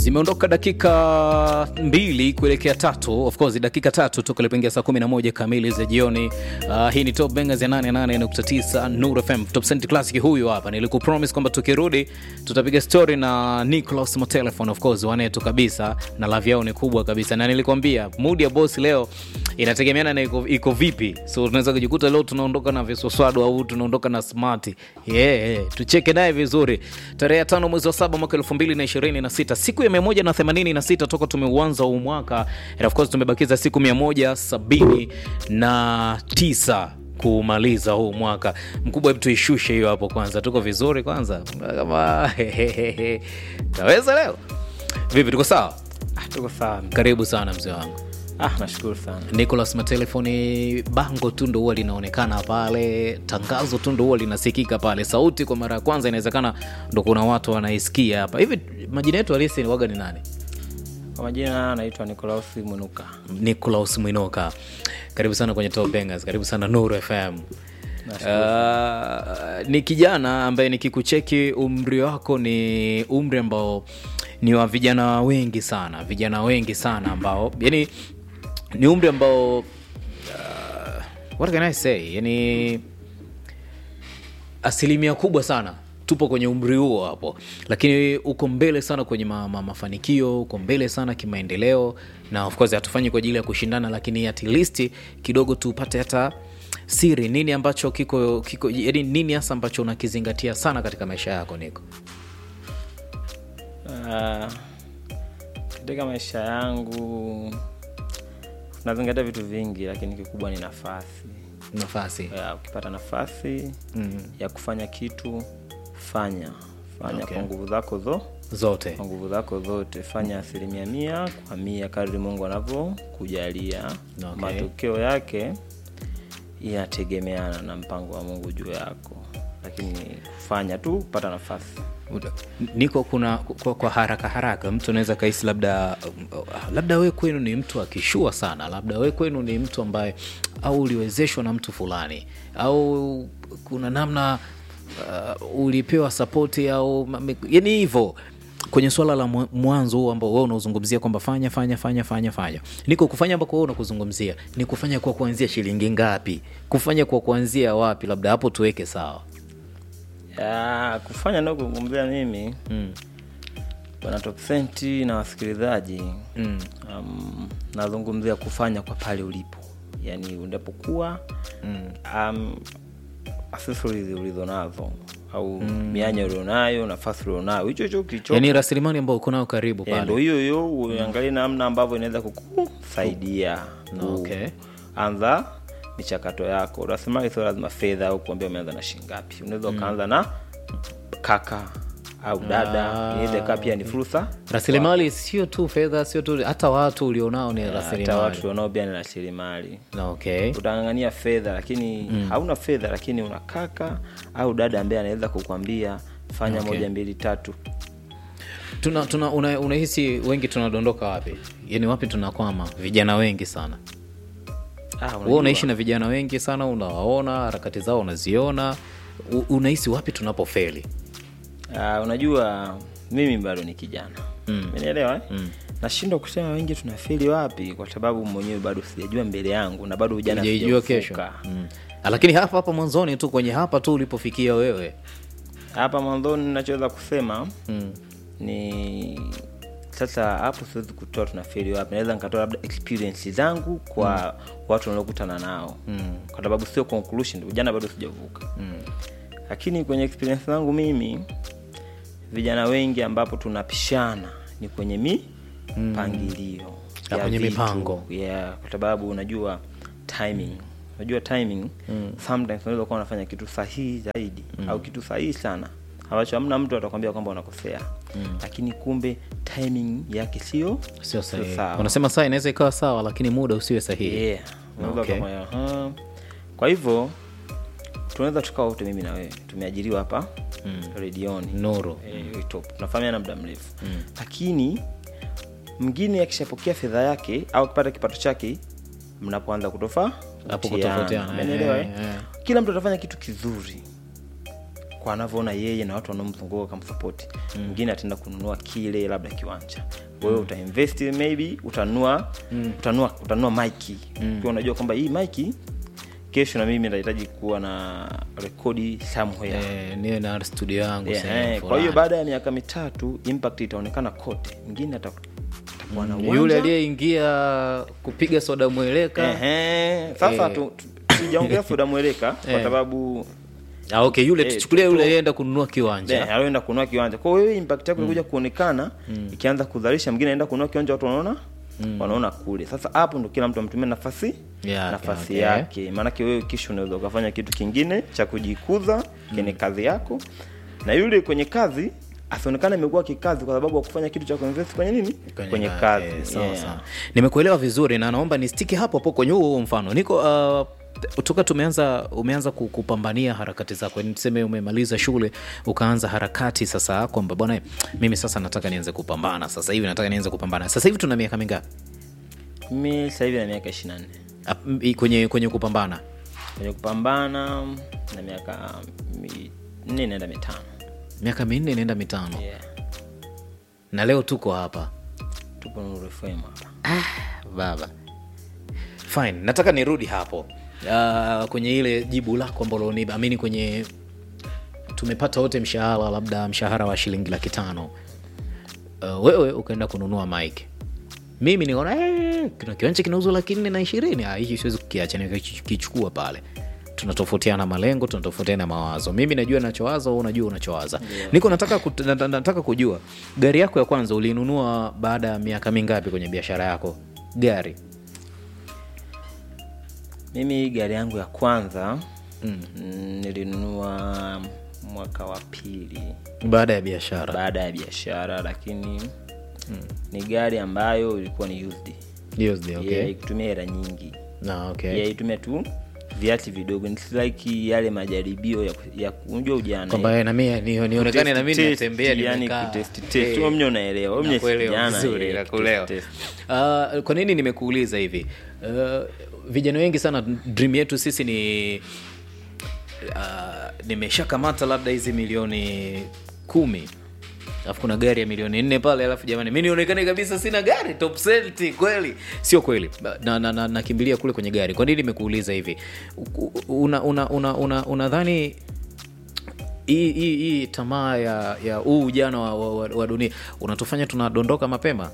zimeondoka dakika mbili kuelekea tatu of course dakika tatu toka ilipoingia saa 11 kamili za jioni uh, hii ni top bangers ya 88.9 Nuru FM top cent classic huyu hapa nilikupromise kwamba tukirudi tutapiga story na Nicholas Matelefon of course wanetu kabisa na love yao ni kubwa kabisa na nilikwambia mood ya boss leo inategemeana na iko, iko vipi so tunaweza kujikuta leo tunaondoka na viswaswadu au tunaondoka na smart yeah, yeah. tucheke naye vizuri tarehe ya tano mwezi wa saba mwaka elfu mbili na ishirini na sita siku ya mia moja na themanini na sita toka tumeuanza huu mwaka and of course tumebakiza siku mia moja sabini na tisa kumaliza huu mwaka mkubwa hebu tuishushe hiyo hapo kwanza tuko vizuri kwanza kama taweza leo vipi tuko sawa Ah, tuko sawa karibu sana mzee wangu ah, nashukuru sana Nicholas Matelefoni, bango tu ndo huwa linaonekana pale, tangazo tu ndo huwa linasikika pale, sauti kwa mara ya kwanza inawezekana ndo kuna watu wanaisikia hapa. Hivi majina yetu halisi ni waga ni nani? kwa majina naitwa Nikolaus Mwinuka Nicholas Mwinoka, karibu sana kwenye Top Bangers, karibu sana Nuru FM. Uh, ni kijana ambaye nikikucheki umri wako ni umri ambao ni wa vijana wengi sana, vijana wengi sana ambao yani ni umri ambao uh, what can I say, yani asilimia kubwa sana tupo kwenye umri huo hapo, lakini uko mbele sana kwenye ma, ma, mafanikio, uko mbele sana kimaendeleo, na of course hatufanyi kwa ajili ya kushindana, lakini at least kidogo tupate hata siri, nini ambacho kiko kiko, yani nini hasa ambacho unakizingatia sana katika maisha yako Niko? Ah, katika maisha yangu nazingatia vitu vingi lakini kikubwa ni nafasi Nafasi ya, ukipata nafasi mm. ya kufanya kitu fanya fanya Okay. kwa nguvu zako zo zote kwa nguvu zako zote fanya asilimia mia kwa mia kadri mungu anavyokujalia Okay. matokeo yake inategemeana na mpango wa mungu juu yako lakini fanya tu pata nafasi niko kuna kwa, kwa haraka haraka mtu anaweza kahisi labda labda we kwenu ni mtu akishua sana labda we kwenu ni mtu ambaye au uliwezeshwa na mtu fulani au kuna namna uh, ulipewa sapoti au mame- yani hivyo kwenye swala la mwa- mwanzo huu ambao wewe unaozungumzia kwamba fanya fanya fanya fanya fanya niko kufanya ambako wewe unakuzungumzia ni kufanya kwa kuanzia shilingi ngapi kufanya kwa kuanzia wapi labda hapo tuweke sawa ya, kufanya nao kuzungumzia mimi mm. bwana topsenti na wasikilizaji Mm. um, nazungumzia kufanya kwa pale ulipo yaani unapokuwa Mm. um, accessories ulizo nazo au mm. mianya ulionayo nafasi ulionayo hicho hicho kilicho yani rasilimali ambao uko nayo karibu Eh, ndo pale hiyo hiyo uangalie namna ambavyo inaweza kukusaidia No, okay. anza michakato yako rasilimali sio lazima fedha au kuambia umeanza na shingapi unaweza ukaanza na kaka au dada inaweza ikawa pia ni fursa rasilimali sio tu fedha sio tu hata watu ulionao ni hata rasilimali watu wanao pia ni rasilimali Na okay utangangania fedha lakini hauna fedha lakini una kaka au dada ambaye anaweza kukwambia fanya Okay. moja mbili tatu tuna, tuna, una, unahisi wengi tunadondoka wapi yani wapi tunakwama vijana wengi sana ah, wewe unajua, unaishi na vijana wengi sana unawaona harakati zao unaziona U- unahisi wapi tunapofeli ah, unajua mimi bado ni kijana Mm. umenielewa eh? nashindwa kusema wengi tunafeli wapi kwa sababu mwenyewe bado sijajua mbele yangu na bado ujana ujaijua kesho sijauvuka. mm. lakini hapa hapa mwanzoni tu kwenye hapa tu ulipofikia wewe hapa mwanzoni nachoweza kusema mm. ni sasa hapo siwezi kutoa tunafeli wapi naweza nikatoa labda experience zangu kwa watu wanaokutana nao Mm. kwa sababu sio conclusion ujana bado sijavuka Mm. lakini kwenye experience zangu mimi vijana wengi ambapo tunapishana ni kwenye mipangilio Ah, kwenye mipango. yeah, kwa sababu unajua timing unajua timing mm. sometimes unaweza kuwa unafanya kitu sahihi zaidi mm. au kitu sahihi sana ambacho hamna mtu atakwambia kwamba unakosea mm. lakini kumbe timing yake sio sio sahihi sawa. unasema saa inaweza ikawa sawa lakini muda usiwe sahihi yeah. Unaweza Okay. kama, aha. kwa hivyo tunaweza tukawa wote mimi na wewe tumeajiriwa hapa mm. redioni nuru eh, top tunafahamiana muda mrefu mm. lakini mwingine akishapokea fedha yake au akipata kipato chake mnapoanza kutofa Hapo kutofautiana, Umenielewa, eh, eh? eh. kila mtu atafanya kitu kizuri kwa anavyoona yeye na watu wanaomzunguka kamsapoti mwingine ataenda kununua kile labda kiwanja wewe utainvest maybe utanunua utanunua utanunua maiki ukiwa unajua kwamba hii maiki kesho na mimi nahitaji kuwa na rekodi somewhere Eh, niwe na studio yangu Yeah, sehemu eh, kwa fulani. hiyo baada ya miaka mitatu impact itaonekana kote mwingine ata- atakuwa na yule uwanja. aliyeingia kupiga soda mweleka Ehe, sasa Eh. tu- tu- sijaongea soda mweleka kwa Eh. sababu ah, okay yule Eh, tuchukulia tu- yule tu- alienda kununua kiwanja Eh, alienda kununua kiwanja kwa hiyo wewe impact yako inakuja kuonekana ikianza kuzalisha mwingine anaenda kununua kiwanja watu wanaona wanaona kule sasa hapo ndo kila mtu amtumia nafasi Yake, nafasi okay. yake maanake wewe kisha unaweza ukafanya kitu kingine cha kujikuza kwenye kazi yako na yule kwenye kazi asionekana imekuwa kikazi kwa sababu ya kufanya kitu cha kuinvest kwenye nini kwenye, kazi eh, sawa, Yeah. sawa. nimekuelewa vizuri na naomba nistiki hapo hapo kwenye huo huo mfano niko uh, toka tumeanza umeanza ku- kupambania harakati zako yani tuseme umemaliza shule ukaanza harakati sasa kwamba bwana mimi sasa nataka nianze kupambana sasa hivi nataka nianze kupambana sasa hivi tuna miaka mingapi mi sasa hivi na miaka 24 Ap- m- kwenye kwenye kupambana kwenye kupambana na miaka minne naenda mitano miaka minne inaenda mitano yeah. na leo tuko hapa tupo Nuru FM hapa baba fine nataka nirudi hapo uh, kwenye ile jibu lako ambalo ni amini kwenye tumepata wote mshahara labda mshahara wa shilingi laki tano uh, wewe ukaenda kununua mike mimi nikaona "Eh, kuna kiwanja kinauzwa laki nne na ishirini Ah, hiki siwezi kukiacha nikakichukua pale tunatofautiana malengo tunatofautiana mawazo mimi najua nachowaza wewe unajua unachowaza niko nataka, kut, na- na- nataka kujua gari yako ya kwanza ulinunua baada ya miaka mingapi kwenye biashara yako gari mimi gari yangu ya kwanza mm. nilinunua mwaka wa pili baada ya biashara baada ya biashara lakini mm. ni gari ambayo ilikuwa ni used USD, okay. yeah, ikutumia hela nyingi Na, okay. yeah, itumia tu viati vidogo It's like yale majaribio ya, ya unajua ujana kwamba eh, na mimi ni- nionekane na mimi Test, natembea yani nimekaa. kutest, test. Eh, Wewe mwenyewe unaelewa wewe mwenyewe si nakuelewa kijana, vizuri, eh, nakuelewa. test, test. Ah, kwa nini nimekuuliza hivi uh, vijana wengi sana dream yetu sisi ni uh, nimeshakamata labda hizi milioni kumi alafu kuna gari ya milioni nne pale alafu jamani mi nionekane kabisa sina gari top senti kweli sio kweli nakimbilia na, na, nakimbilia kule kwenye gari kwa nini nimekuuliza hivi unadhani una, una, una, unadhani hii hii hii tamaa ya ya huu ujana wa, wa, wa, wa dunia unatufanya tunadondoka mapema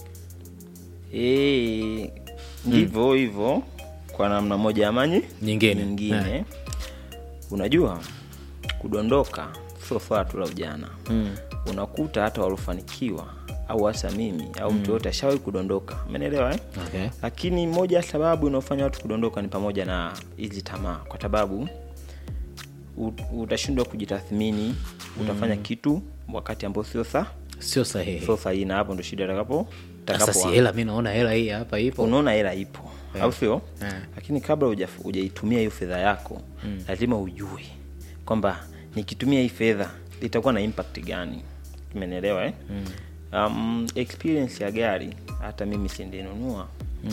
Eh, ndivyo hivyo kwa namna moja amanyi Nyingine. nyingine unajua kudondoka sio swala tu la ujana mm. unakuta hata waliofanikiwa au hasa mimi au mtu yote ashawahi kudondoka umeelewa eh? okay. lakini moja ya sababu inaofanya watu kudondoka ni pamoja na hizi tamaa kwa sababu u- utashindwa kujitathmini utafanya kitu wakati ambao sio sa sio sahihi sio sahihi na hapo ndo shida itakapo sasa si hela mi naona hela hii hapa ipo unaona hela ipo au sio Yeah. lakini kabla huja- hujaitumia hiyo fedha yako lazima ujue kwamba nikitumia hii fedha itakuwa na impact gani umenielewa eh? um, experience ya gari hata mimi sindenunua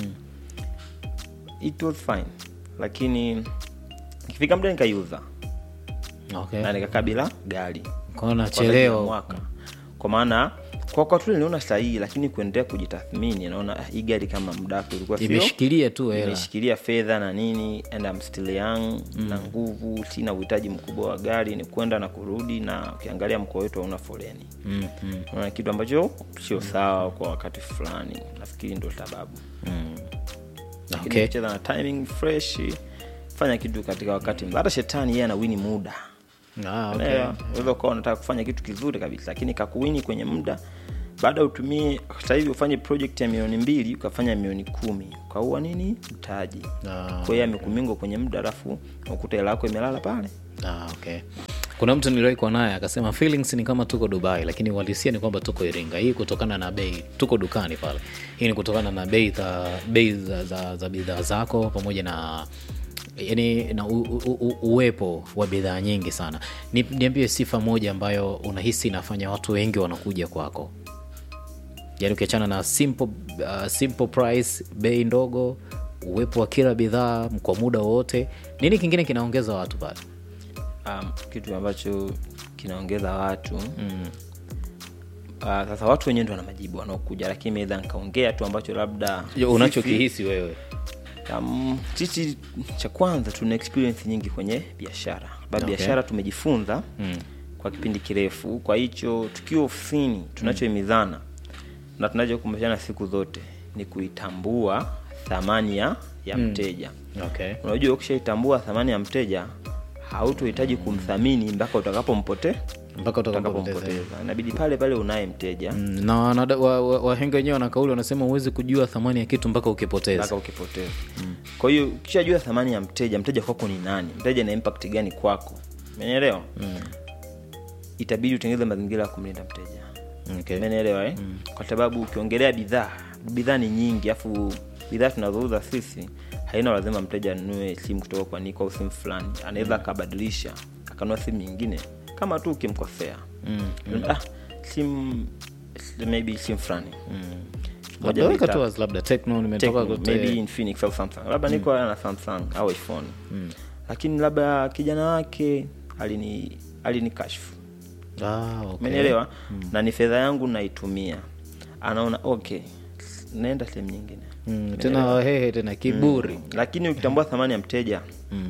it was fine lakini ikifika muda nikaiuza okay. na nikakaa bila gari Kwa hiyo kwa zaidi ya nacheleo mwaka kwa maana kwa wakati ule niliona sahihi lakini kuendelea kujitathmini naona ah, hii gari kama muda wake ulikuwa sio imeshikilia tu hela imeshikilia fedha na nini and I'm still young na nguvu sina uhitaji mkubwa wa gari ni kwenda na kurudi na ukiangalia mkoa wetu hauna foleni mm, mm, Unaona kitu ambacho sio sawa kwa wakati fulani nafikiri ndo sababu mm. Lakini okay. ukicheza na timing fresh fanya kitu katika wakati hata shetani yeye anawini muda Ah, okay. Unaelewa? unaweza ukawa unataka kufanya kitu kizuri kabisa lakini kakuwini kwenye muda baada utumie sasa hivi ufanye project ya milioni mbili ukafanya milioni kumi ukaua nini mtaji Ah, kwa hiyo amekumingo kwenye muda alafu ukuta hela yako imelala pale Ah, okay kuna mtu niliwahi kuwa naye akasema feelings ni kama tuko dubai lakini uhalisia ni kwamba tuko iringa hii kutokana na bei tuko dukani pale hii ni kutokana na bei za bei za, za, za bidhaa zako pamoja na yani na u, u, u, uwepo wa bidhaa nyingi sana Ni- niambie sifa moja ambayo unahisi inafanya watu wengi wanakuja kwako yani ukiachana na simple, uh, simple price bei ndogo uwepo wa kila bidhaa kwa muda wowote nini kingine kinaongeza watu pale um, kitu ambacho kinaongeza watu mm. uh, sasa watu wenyewe ndo wana majibu wanaokuja lakini meweza nikaongea tu ambacho labda Yo, sisi- unachokihisi wewe Um, sisi cha kwanza tuna experience nyingi kwenye biashara sababu Okay. biashara tumejifunza Mm. kwa kipindi kirefu kwa hicho tukiwa ofisini tunachohimizana na tunachokumbushana siku zote ni kuitambua thamani ya, ya mteja okay. unajua ukishaitambua thamani ya mteja hautohitaji kumthamini mpaka utakapompote mpaka utakapompoteza utakapompoteza inabidi pale pale unaye mteja Mm, na wanada- wa- wa- wahenga wenyewe wana kauli wanasema huwezi kujua thamani ya kitu mpaka ukipoteza mpaka ukipoteza kwa hiyo ukishajua thamani ya mteja mteja kwako ni nani mteja na impact gani kwako umenielewa itabidi utengeneze mazingira ya kumlinda mteja okay. umenielewa eh? kwa sababu ukiongelea bidhaa bidhaa ni nyingi afu bidhaa tunazouza sisi haina lazima mteja anunue simu kutoka kwa niko au simu fulani anaweza akabadilisha akanunua simu nyingine kama tu ukimkosea mm. ah, simu maybe simu fulani Moja labda weka mbili, tu as labda techno nimetoka Tecno, kote maybe Infinix au Samsung labda niko na Samsung au iPhone lakini labda kijana wake alini alini kashfu ah, okay. umenielewa na ni fedha yangu naitumia anaona okay naenda sehemu nyingine mm, tena wahehe tena kiburi lakini ukitambua thamani ya mteja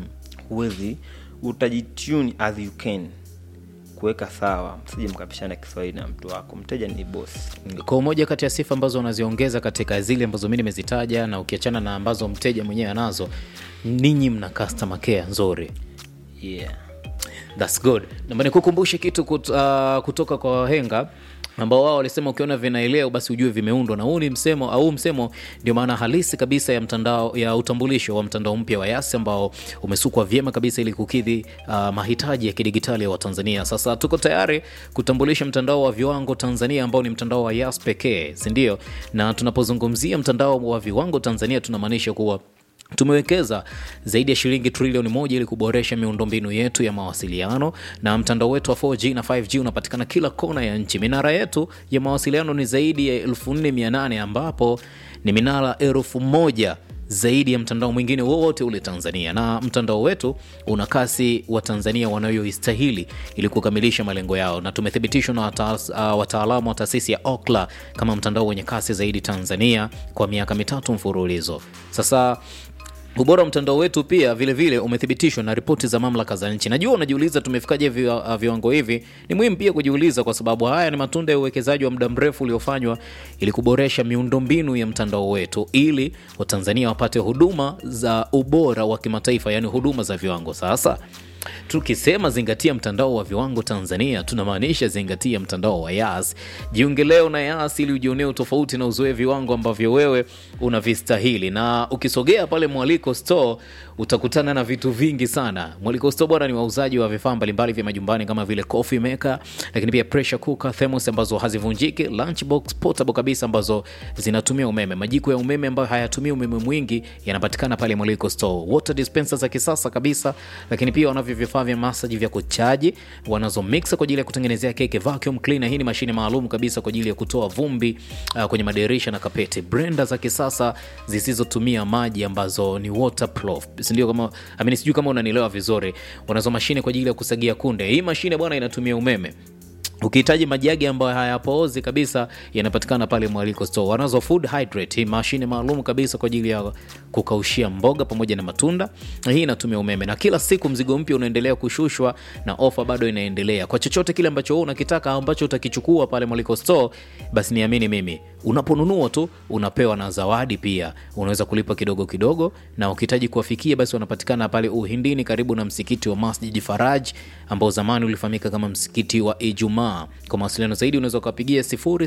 huwezi utajitune as you can kuweka sawa msije mkapishana kiswahili na mtu wako mteja ni bosi kwa moja kati ya sifa ambazo unaziongeza katika zile ambazo mi nimezitaja na ukiachana na ambazo mteja mwenyewe anazo ninyi mna customer care nzuri yeah That's good. Naomba nikukumbushe kitu kut, uh, kutoka kwa wahenga ambao wao walisema ukiona vinaeleo basi ujue vimeundwa, na huu ni msemo au msemo ndio maana halisi kabisa ya mtandao ya utambulisho wa mtandao mpya wa Yas ambao umesukwa vyema kabisa ili kukidhi uh, mahitaji ya kidigitali ya Watanzania. Sasa tuko tayari kutambulisha mtandao wa viwango Tanzania ambao ni mtandao wa Yas pekee, si ndio? Na tunapozungumzia mtandao wa viwango Tanzania tunamaanisha kuwa tumewekeza zaidi ya shilingi trilioni moja ili kuboresha miundombinu yetu ya mawasiliano na mtandao wetu wa 4G na 5G unapatikana kila kona ya nchi. Minara yetu ya mawasiliano ni zaidi ya 4800 ambapo ni minara elfu moja zaidi ya mtandao mwingine wowote ule Tanzania, na mtandao wetu una kasi wa Tanzania wanayoistahili ili kukamilisha malengo yao, na tumethibitishwa na wata, uh, wataalamu wa taasisi ya Ookla kama mtandao wenye kasi zaidi Tanzania kwa miaka mitatu mfululizo sasa. Ubora wa mtandao wetu pia vilevile vile umethibitishwa na ripoti za mamlaka za nchi. Najua unajiuliza tumefikaje viwa- viwango hivi. Ni muhimu pia kujiuliza, kwa sababu haya ni matunda ya uwekezaji wa muda mrefu uliofanywa ili kuboresha miundombinu ya mtandao wetu, ili Watanzania wapate huduma za ubora wa kimataifa, yaani huduma za viwango. Sasa tukisema zingatia mtandao wa viwango Tanzania, tunamaanisha zingatia mtandao wa Yas. Jiunge leo na Yas ili ujionee utofauti na uzoe viwango ambavyo wewe unavistahili. Na ukisogea pale Mwaliko Store utakutana na vitu vingi sana. Mwaliko Store bwana, ni wauzaji wa vifaa mbalimbali vya majumbani kama vile coffee maker, lakini pia pressure cooker, thermos ambazo hazivunjiki, lunchbox portable kabisa ambazo zinatumia umeme, majiko ya umeme ambayo hayatumii umeme mwingi yanapatikana pale Mwaliko Store, water dispenser za kisasa kabisa, lakini pia wanavyo vifaa vya masaji vya kuchaji, wanazo mixer kwa ajili ya kutengenezea keki, vacuum cleaner, hii ni mashine maalum kabisa kwa ajili ya kutoa vumbi uh, kwenye madirisha na kapeti, blender za kisasa zisizotumia maji ambazo ni waterproof, si ndio? Kama amini, sijui kama unanielewa vizuri. Wanazo mashine kwa ajili ya kusagia kunde, hii mashine bwana inatumia umeme ukihitaji majagi ambayo hayapoozi kabisa yanapatikana pale Mwaliko Store. Wanazo food hydrate, hii mashine maalum kabisa kwa ajili ya kukaushia mboga pamoja na matunda, na hii inatumia umeme, na kila siku mzigo mpya unaendelea kushushwa na ofa bado inaendelea. Kwa chochote kile ambacho wewe unakitaka ambacho utakichukua pale Mwaliko Store, basi niamini mimi, unaponunua tu unapewa na zawadi pia. Unaweza kulipa kidogo kidogo, na ukihitaji kuwafikia, basi wanapatikana pale Uhindini, karibu na msikiti wa Masjid Faraj ambao zamani ulifahamika kama msikiti wa Ijumaa. Kwa mawasiliano zaidi unaweza ukapigia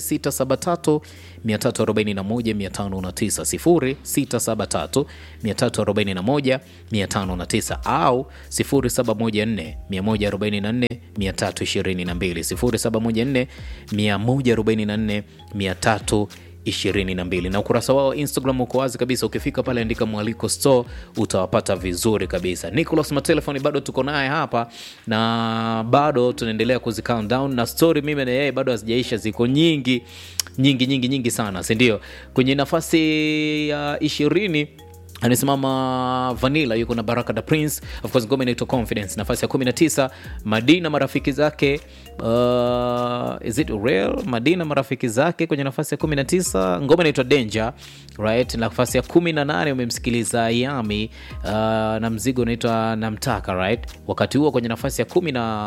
0673 341 509 0673 341 au 0714 144 322 0714 144 322 na ukurasa wao wa Instagram uko wazi kabisa. Ukifika pale andika Mwaliko Store utawapata vizuri kabisa. Nicholas Matelefoni bado tuko naye hapa na bado tunaendelea kuzi count down na story, mimi na yeye bado hazijaisha, ziko nyingi nyingi nyingi nyingi sana, si ndio? Kwenye nafasi ya ishirini anasimama vanilla yuko na baraka da prince of course ngoma inaitwa confidence nafasi ya 19 madina marafiki zake uh, is it real madina marafiki zake kwenye nafasi ya 19 ngoma inaitwa danger right nafasi ya 18 umemsikiliza yami uh, na mzigo unaitwa namtaka right wakati huo kwenye nafasi ya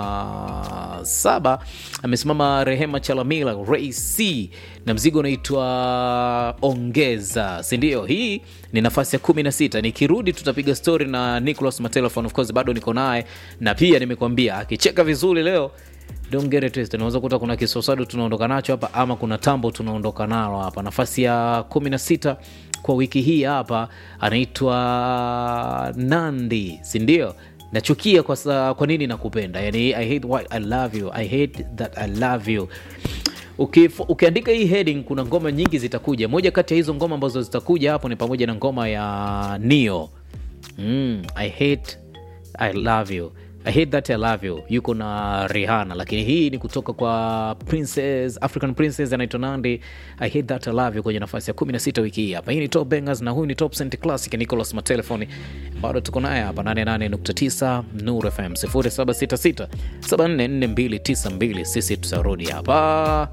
17 amesimama rehema chalamila ray c na mzigo unaitwa ongeza sindio hii ni nafasi ya 16 nikirudi tutapiga story na nicholas matelefon of course bado niko naye na pia nimekwambia akicheka vizuri leo don't get it twisted. unaweza kuta kuna kisosado tunaondoka nacho hapa ama kuna tambo tunaondoka nalo hapa nafasi ya 16 kwa wiki hii hapa anaitwa nandi sindio nachukia kwa, sa, kwa nini nakupenda yani i hate what i love you i hate that i love you Ukif, ukiandika hii heading kuna ngoma nyingi zitakuja moja kati ya hizo ngoma ambazo zitakuja hapo ni pamoja na ngoma ya nio mm, i hate i love you i hate that i love you yuko na rihana lakini hii ni kutoka kwa princess african princess anaitwa nandi i hate that i love you kwenye nafasi ya 16 wiki hii hapa hii ni top bangers na huyu ni top Cent classic nicholas matelefoni bado tuko naye hapa 88.9 nur fm 0766 744292 sisi tutarudi hapa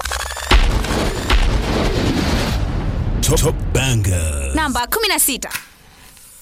Top Banger. namba 16